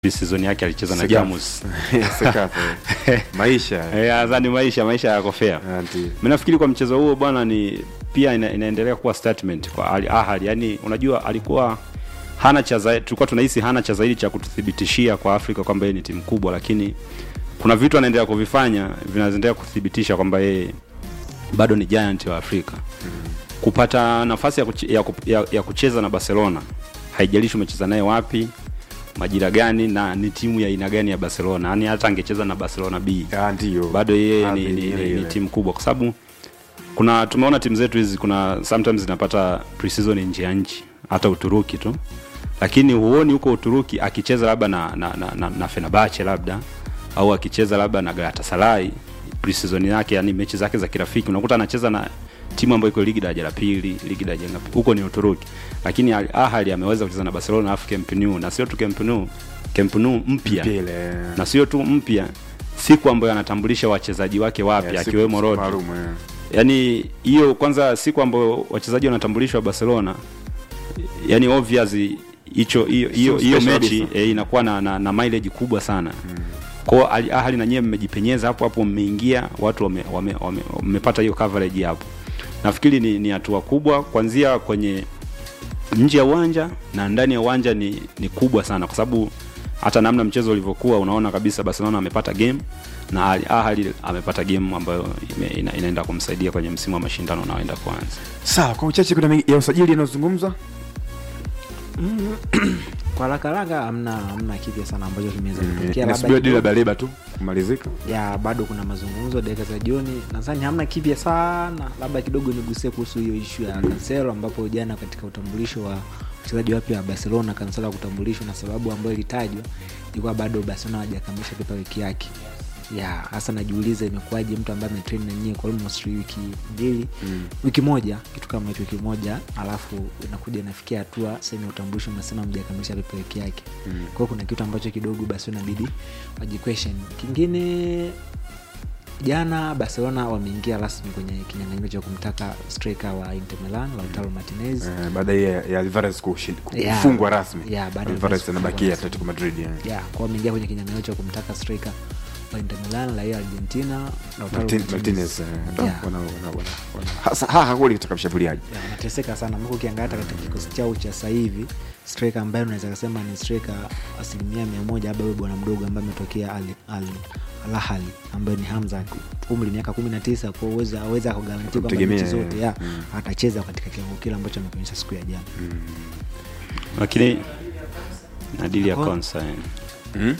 season yake alicheza na Sekafa. Jamus. Sekafa, eh. maisha Eh, nadhani maisha maisha yako fair. Ah, ndio. Mimi nafikiri kwa mchezo huo bwana ni pia ina, inaendelea kuwa statement kwa Al Ahly. Yaani unajua alikuwa hana cha zaidi, tulikuwa tunahisi hana cha zaidi cha kututhibitishia kwa Afrika kwamba yeye ni timu kubwa, lakini kuna vitu anaendelea kuvifanya vinaendelea kuthibitisha kwamba yeye bado ni giant wa Afrika. Kupata nafasi ya, kuche, ya, ku- ya, ya kucheza na Barcelona, haijalishi umecheza naye wapi, majira gani na ni timu ya aina gani ya Barcelona. Yaani hata angecheza na Barcelona B Ah, ndio. bado yeye Ah, ni, ni, ile, ni, ni ile. timu kubwa kwa sababu kuna tumeona timu zetu hizi kuna sometimes zinapata pre-season nje ya nchi hata Uturuki tu lakini huoni huko Uturuki akicheza labda na na, na, na, na Fenerbahce labda au akicheza labda na Galatasaray pre-season yake yani mechi zake za kirafiki unakuta anacheza na timu ambayo iko ligi daraja la pili ligi daraja ngapi huko ni Uturuki lakini Al Ahly ameweza kucheza na Barcelona alafu Camp Nou na sio tu Camp Nou Camp Nou mpya Ile. na sio tu mpya siku ambayo anatambulisha wachezaji wake wapya Eh, siku- akiwemo siku Rodri. maalum, eh. Yaani hiyo kwanza siku ambayo wachezaji wanatambulishwa Barcelona, yani obvious hicho hiyo hiyo So hiyo special mechi kabisa. eh, inakuwa na, na, na mileage kubwa sana. Kwa Al Ahly na nyewe mmejipenyeza hapo hapo, mmeingia watu wame- wame- wame- wamepata hiyo coverage hapo. Nafikiri ni ni hatua kubwa kuanzia kwenye nje ya uwanja na ndani ya uwanja ni, ni kubwa sana kwa sababu hata namna mchezo ulivyokuwa unaona kabisa Barcelona amepata game na Al Ahly amepata game ambayo ime, ina, inaenda kumsaidia kwenye msimu wa mashindano unaoenda kuanza. sawa kwa uchache kuna mengi ya usajili yanayozungumzwa kwa haraka haraka hamna hamna kipya sana ambacho kimeweza kutokea nasubiri dili la kidogo- baleba tu kumalizika ya bado kuna mazungumzo dakika za jioni nadhani hamna kipya sana labda kidogo nigusie kuhusu hiyo ishu ya kanselo ambapo jana katika utambulisho wa wachezaji wapya wa barcelona kanselo kutambulishwa na sababu ambayo ilitajwa ilikuwa bado barcelona hajakamilisha pepa wiki yake ya hasa najiuliza imekuwaje mtu ambaye ametrain na nyie kwa almost wiki mbili mm. wiki moja kitu kama hicho wiki moja alafu inakuja inafikia hatua sehemu ya utambulisho unasema mjakamilisha pepa wiki yake mm. kwao kuna kitu ambacho kidogo basi inabidi wajiquestion kingine jana barcelona wameingia rasmi kwenye kinyanganyiro cha kumtaka striker wa inter milan lautaro martinez Eh, baada ya ya alvarez kushin- Yeah. kufungwa rasmi Yeah, baada ya alvarez Alvarez anabakia kufungwa atletico madrid yeah. ya kwa wameingia kwenye kinyanganyiro cha kumtaka striker wa inter milan raia argentina lautaro Martin- Martinez. martinez eh, ndo Yeah. wana- wana- wana- wana- hasa- haha kweli katika mshambuliaji Ya, wanateseka sana mko ukiangalia hata katika kikosi chao cha sasa hivi striker ambaye unaweza kusema ni striker asilimia mia moja labda huyo bwana mdogo ambaye ametokea al, al, alahali ambaye ni hamza umri miaka kumi na tisa kwa uwezo aweza kugarantia kwamba Kumtegemea, mechi zote ya mm. atacheza katika kiwango kile ambacho ameonyesha siku ya jana Lakini na dili ya Kwa- Konsa eh. Mhm.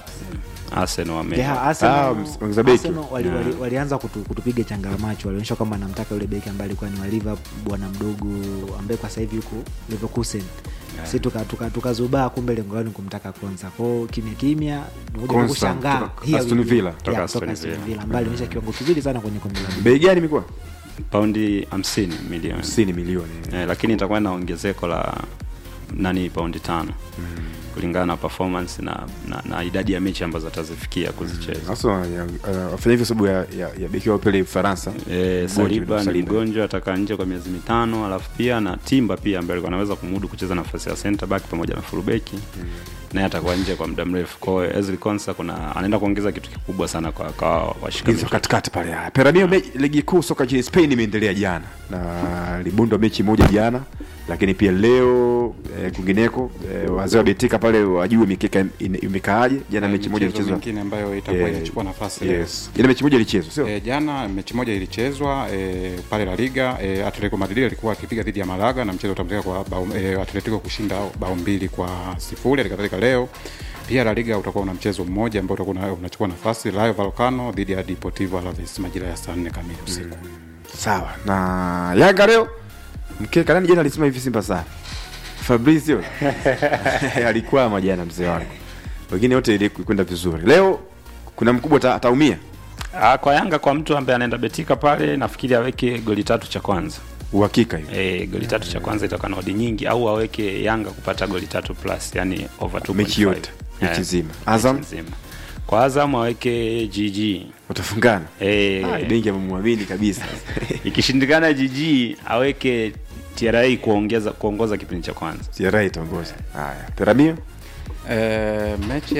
Arsenal wame Yeah, Arsenal- Ah, ongeza beki. Arsenal wali, Yeah. wali, walianza kutu, kutupiga changamacho walionyesha kwamba anamtaka yule beki ambaye alikuwa ni wa Liverpool bwana mdogo ambaye kwa sasa hivi yuko Leverkusen si tukazubaa tuka, tukazubaa, kumbe lengo lao ni kumtaka Konsa kwao kimya kimya nikuja Konsa, kushangaa kutoka Here Aston we go. Villa. Yeah, Kutoka Aston kutoka Aston Villa. Villa ambaye alionyesha kiwango kizuri sana kwenye kombe la dunia bei gani imekuwa paundi 50 milioni. 50 milioni Eh, lakini itakuwa na ongezeko la nani paundi tano kulingana na performance na, na, na idadi ya mechi ambazo atazifikia kuzicheza. hasa ya- uh, wafanya hivyo sababu ya, ya, ya beki wao pele Ufaransa E, Saliba ni Saliba. mgonjwa atakaa nje kwa miezi mitano, alafu pia na Timba pia ambaye alikuwa anaweza kumudu kucheza nafasi ya center back pamoja na fullback naye atakuwa nje kwa muda mrefu. Kwa hiyo Ezri Konsa kuna anaenda kuongeza kitu kikubwa sana kwa kwa washikaji. hizo katikati pale haya Peramio me, ligi kuu soka nchini Spain imeendelea jana na libundwa mechi moja jana lakini pia leo eh, kwingineko eh, wazee wa betika pale wajue mikeka ime- imekaaje jana mechi moja michezo ilichezwa mingine ambayo itakuwa Eh, inachukua nafasi leo. yes jana mechi moja ilichezwa sio E, jana mechi moja ilichezwa e, pale La Liga e, Atletico Madrid alikuwa akipiga dhidi ya Malaga na mchezo utamalizika kwa bao, e, Atletico kushinda bao mbili kwa sifuri. Halikadhalika leo pia La Liga utakuwa una mchezo mmoja ambao utakuwa una- unachukua nafasi Rayo Vallecano dhidi ya Deportivo Alaves majira ya saa nne kamili usiku. sawa na Yanga leo mkeka nani jana alisema hivi Simba sana Fabrizio alikwama jana mzee wangu wengine wote ili kwenda vizuri leo kuna mkubwa ata- ataumia Ah, kwa Yanga kwa mtu ambaye anaenda betika pale nafikiri aweke goli tatu cha kwanza. uhakika hiyo E, goli tatu cha kwanza itakuwa na odi nyingi au aweke Yanga kupata goli tatu plus, yani over 2.5. mechi yote mechi Eh, nzima Azam mechi nzima. Kwa Azam aweke GG. watafungana Eh, Ah, benki amemwamini kabisa ikishindikana GG aweke TRA kuongeza kuongoza kipindi cha kwanza. TRA itaongoza haya Peramio e, mechi